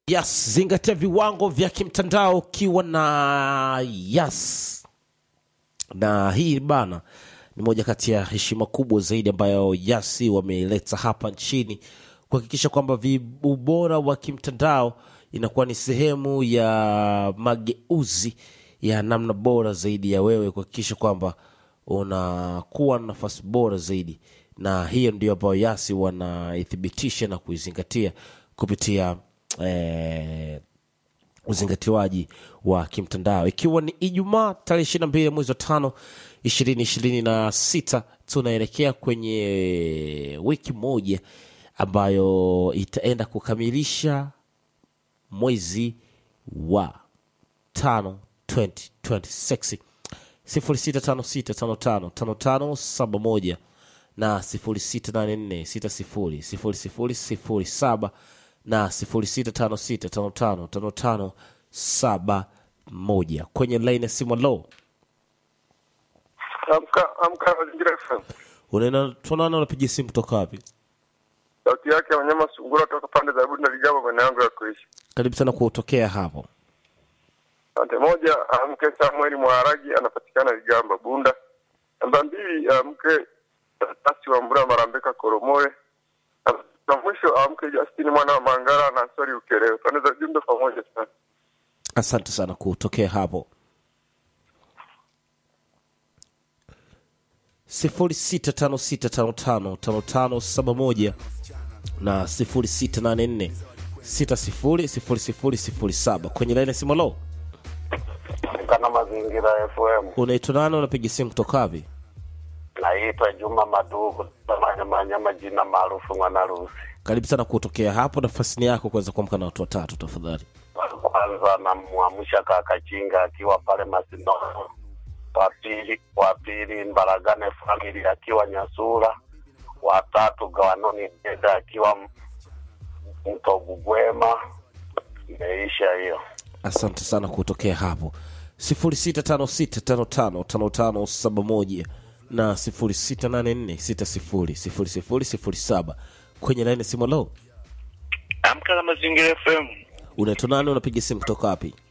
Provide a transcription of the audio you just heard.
Yes, zingatia viwango vya kimtandao ukiwa na yes. Na hii bana ni moja kati ya heshima kubwa zaidi ambayo Yasi wameileta hapa nchini kuhakikisha kwamba vi- ubora wa kimtandao inakuwa ni sehemu ya mageuzi ya namna bora zaidi ya wewe kuhakikisha kwamba unakuwa na nafasi bora zaidi, na hiyo ndio ambayo Yasi wanaithibitisha na kuizingatia kupitia eh, uzingatiwaji wa kimtandao ikiwa ni ijumaa tarehe ishiri na mbili mwezi wa tano ishirini ishirini na sita tunaelekea kwenye wiki moja ambayo itaenda kukamilisha mwezi wa tano 2026 sifuri sita tano sita tano tano tano tano saba moja na sifuri sita nane nne sita sifuri sifuri sifuri sifuri saba na sifuri sita tano sita tano tano tano tano saba moja kwenye laini ya simu lo Amka amka mazingira FM. unaenda tunaona unapiga simu kutoka wapi Sauti yake ya wanyama sungura toka pande za Budi na Ligamba maeneo yangu ya kuishi. karibu sana kutokea hapo Asante. Moja, amke Samuel Mwaragi anapatikana Ligamba Bunda. Namba mbili, amke Tasi wa Mbura Marambeka Koromore. Na mwisho amke Justini mwana wa Mangara na Ansori Ukerewe. Pande za jumbe pamoja sana. asante sana kutokea hapo sifuri sita tano sita tano tano tano tano saba moja na sifuri sita nane nne sita sifuri sifuri sifuri sifuri saba kwenye laini ya simu lo kana mazingira FM. unaitwa nani unapiga simu kutoka wapi Naitwa Juma Madugu, manyamanya majina maarufu Mwanarusi. karibu sana kutokea hapo nafasi ni yako kuweza kuamka na watu watatu tafadhali Kwanza namwamsha kaka Chinga akiwa pale Masinono, wa pili wa pili Mbaragane family akiwa Nyasura, wa tatu Gawanoni Deda akiwa M- Mtogugwema. Imeisha hiyo. asante sana kutokea hapo sifuri sita tano sita tano tano tano tano saba moja na sifuri sita nane nne sita sifuri sifuri sifuri sifuri saba kwenye laini ya simu lo Amka na Mazingira FM. unaitwa nani unapiga simu kutoka wapi